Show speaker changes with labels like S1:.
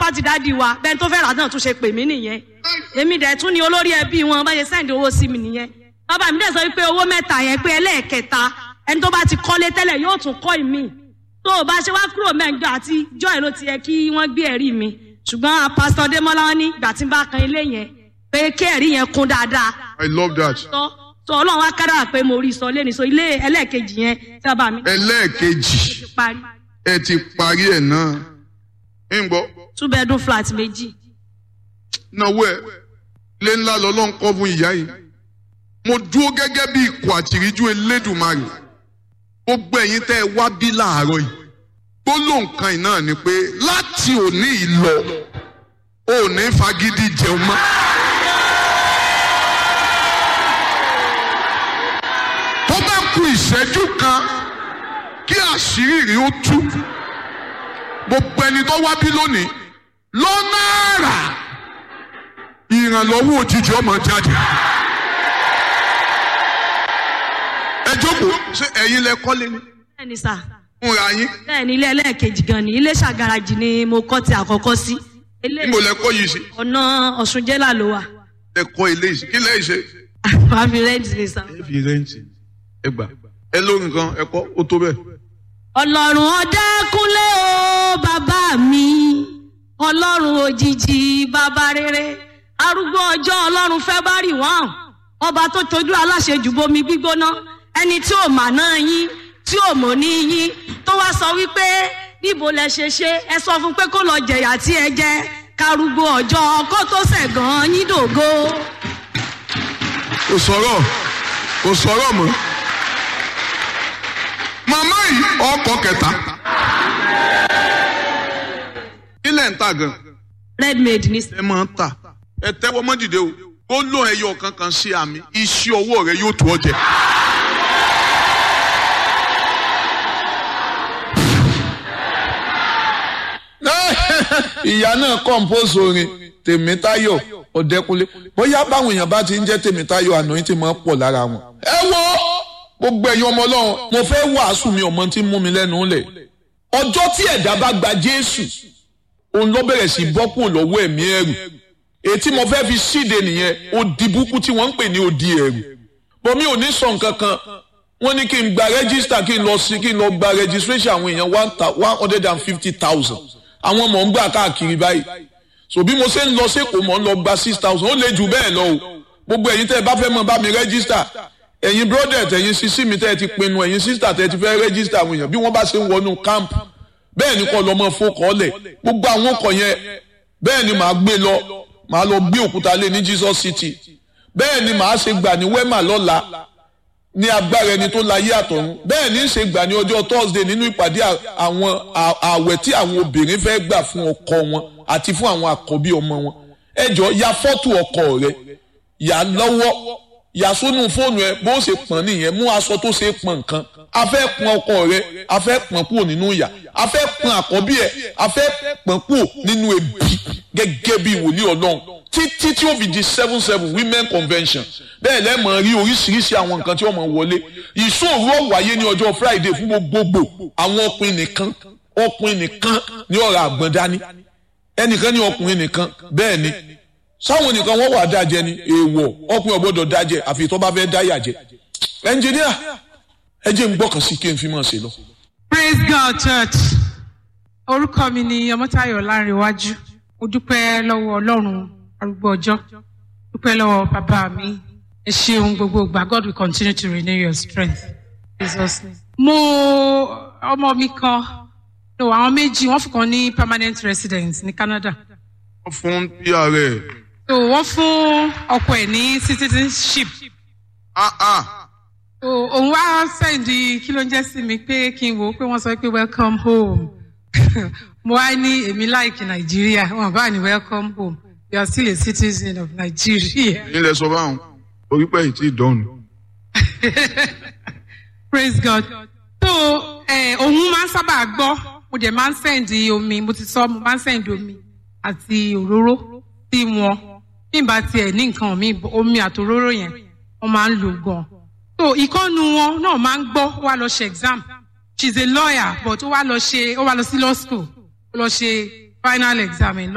S1: property dáàdi wa bẹ́ẹ̀ tó fẹ́ rà náà tún ṣe pè mí nìyẹn èmi dẹ̀ tún ni olórí ẹbí wọn bá ṣe sẹ́ǹdì owó sí mi nìyẹn bàbá mi dẹ̀ sọ wípé owó mẹ́ta yẹn pé ẹlẹ́ẹ̀kẹta ẹni tó bá ti kọ́lé tẹ́lẹ̀ yóò tún kọ́ ìmí tó o bá ṣe wá kúrò mẹ́jọ àti joy ló ti yẹ kí wọ́n gbé ẹ̀rí mi ṣùgbọ́n pásítọ̀ démọ́lá wọn ní ìgbà tí n bá kan ilé yẹn pé kí ẹ̀rí yẹn kún dáadáa
S2: I love that.
S1: tó tó ọlọ́run wá kára pé mo rí sọ lẹ́nu sọ ilé ẹlẹ́ẹ̀kejì yẹn tí bàbá mi
S2: ẹlẹ́ẹ̀kejì
S1: ti parí
S2: ẹ ti parí ẹ̀ náà ń gbọ́
S1: two bedroom flat méjì
S2: náwó ẹ ilé ńlá lọ́lọ́run kọ́ fún ìyá yìí mo dúró gẹ́gẹ́ bí ikọ̀ àtìríjú elédùnmarè gbogbo ẹ̀yin tẹ́ ẹ wá bí láàárọ̀ yìí gbólóhùn kan yìí náà ni pé láti òní yìí lọ ò ní fagídí jẹun mọ́. tó bá ku ìṣẹ́jú kan kí àṣírí rí ó tú gbogbo ẹni tó wá bí lónìí lọ́nà àrà ìrànlọ́wọ́ òjijì ọmọ jáde. ẹ jókòó ṣé ẹ̀yin lẹ kọ́lé ni
S1: bẹ́ẹ̀ ni sà
S2: ń ra yín
S1: bẹ́ẹ̀ ni ilé ẹlẹ́ẹ̀kejì gan ni ilé ṣàgàràjì ni mo kọ́ ti àkọ́kọ́ sí ilé
S2: níbo lẹ kọ́ yìí sí
S1: ọ̀nà ọ̀ṣun jẹ́là ló wà
S2: ẹ kọ́ ilé yìí sí kí lẹ́yìn ṣe.
S1: wàá fi rẹ́ǹtì ni sà.
S2: ẹ fi rẹ́ǹtì ẹ gbà ẹ lórí nǹkan ẹ kọ́ ó tó bẹ́ẹ̀.
S1: ọlọ́run ọ̀dẹ́kúnlé o bàbá mi ọlọ́run òjijì bàbá rere arúgbó ọjọ́ ọlọ́run fẹ́ bá rì wọ́n ọba tó tojú aláṣejù bomi gbígbóná ẹni tí ò mà náà yín tí ò mọ̀ ní yín tó wá sọ wípé níbo lẹ ṣe ṣe ẹ sọ fún pé kó lọ jẹ̀yà tí ẹ jẹ karùgbó ọjọ́ kó tó ṣẹ̀gàn yín dògo.
S2: kò sọ̀rọ̀ kò sọ̀rọ̀ mọ́. màmá yìí ọkọ̀ kẹta. kí lẹ̀ ń tà gan.
S1: redmade ní
S2: ẹ máa ń tà ẹ tẹ́wọ́ mọ́ dìde o ó lóun ẹyọ kankan sí àmì iṣẹ́ ọwọ́ rẹ yóò tó ọ jẹ.
S3: ìyá náà compose orin tèmítáyọ̀ ọ̀dẹ́kunlé bóyá báwọn èèyàn bá ti ń jẹ́ tèmítáyọ̀ àná yín ti máa ń pọ̀ lára wọn. ẹ wo gbogbo ẹ̀yin ọmọ ọlọ́run mo fẹ́ wàásù mi ọmọ tí ń mú mi lẹ́nu lẹ̀ ọjọ́ tí ẹ̀dá bá gba jésù òun ló bẹ̀rẹ̀ sí bọ́ kúrò lọ́wọ́ ẹ̀mí ẹ̀rù ètí mo fẹ́ fi ṣíde nìyẹn odi búkú tí wọ́n ń pè ní odi ẹ̀rù bọ́mí ò ní sọ nǹkan kan wọ́n ní kí n gba rẹ́gísítà kí n lọ sí kí n lọ gba registration àwọn èèyàn one thou- one hundred and fifty thousand àwọn mọ̀ ń gbà káàkiri báyìí so bí mo ṣe ń lọ sẹ́kọ̀ọ́ mọ̀ ń lọ gba six thousand ó lè jù bẹ́ẹ̀ lọ o gbogbo ẹ̀yin tẹ́ ẹ bá fẹ́ mọ bá mi rẹ́gísítà ẹ̀yin brodet ẹ̀yin sisi mi tẹ́ ẹ ti pinnu ẹ̀yin sista tẹ́ ẹ ti fẹ́ rẹ́gísítà àwọn èèyàn bí wọ́n bá ṣe ń wọnú camp bẹ́ẹ̀ ni kọ́ lọ́mọ fọkọ́lẹ̀ gbogbo àwọn ọkọ̀ yẹn bẹ́ẹ̀ ni màá gbé lọ màá lọ gbé òkúta lé ní Jesus City bẹ́ẹ̀ ni màá ṣe gbà ní wema lọ́la ní agbára ẹni tó láyé àtọ̀run bẹ́ẹ̀ ní í ṣe gbà ní ọjọ́ Thursday nínú ìpàdé à- àwọn à- ààwẹ̀ tí àwọn obìnrin fẹ́ gbà fún ọkọ wọn àti fún àwọn àkọ́bí ọmọ wọn ẹ jọ ya fọ́tò ọkọ rẹ yà lọ́wọ́ yà sónú fóònù ẹ bó ṣe pọ̀n nìyẹn mú aṣọ tó ṣe pọ̀n nǹkan a fẹ́ pọ̀n ọkọ rẹ a fẹ́ pọ̀n kúrò nínú ìyà a fẹ́ pọ̀n àkọ́bí ẹ a fẹ́ pọ̀n kúrò nínú ebi gẹ́gẹ́ bí wòlíì ọlọ́run títí tí ó fi di seven seven women convention bẹ́ẹ̀ lẹ́mọ̀ rí oríṣiríṣi àwọn nǹkan tí wọ́n mọ̀ wọlé ìṣòro ó wáyé ní ọjọ́ friday fún gbogbogbò àwọn ọkùnrin nìkan ọkùnrin nìkan ní ọ̀rọ̀ àgbọ̀n dání ẹnìkan ní ọkùnrin nìkan bẹ́ẹ̀ ni sáwọn nìkan wọ́n wà dájẹ́ ni èèwọ̀ ọkùnrin ọgbọ́dọ̀ dájẹ́ àfi tó bá fẹ́ dáyà jẹ ẹnjìníà ẹ jẹ́ ń gbọ́kàn sí kí n fi mọ̀ ṣe lọ.
S4: praise god church orúkọ mi ni ọmọtayọ lárinwájú mo dúpẹ́ lọ́wọ́ ọlọ́run arúgbó ọjọ́ dúpẹ́ lọ́wọ́ bàbá mi ẹ ṣeun gbogbo ìgbà god will continue to renew your strength jesus name. mo ọmọ mi kan no àwọn méjì wọ́n fún kan ní permanent residence ní canada
S2: wọ́n fún pr ẹ̀
S4: so wọ́n fún ọkọ ẹ̀ ní citizenship
S2: ah ah
S4: so òun wá sẹ́ǹdì kí ló ń jẹ́ sí mi pé kí n wò ó pé wọ́n sọ pé welcome home mo wá ní èmi láìkì nàìjíríà wọn bá ní welcome home you are still a citizen of nigeria
S2: nílẹ̀ sọ báwọn orí pẹ̀ yìí tí ì dọ́nu.
S4: praise god so eh, òun máa ń sábà gbọ́ mo dẹ̀ máa ń sẹ́ǹdì omi mo ti sọ mo máa ń sẹ́ǹdì omi àti òróró sí wọn bí n bá tiẹ̀ ní nǹkan mi omi àti òróró yẹn wọ́n máa ń lò gan so ìkọ́nu wọn náà máa ń gbọ́ ó wá lọ ṣe exam she is a lawyer but ó wá lọ ṣe ó wá lọ sí law school ó lọ ṣe final exam in law.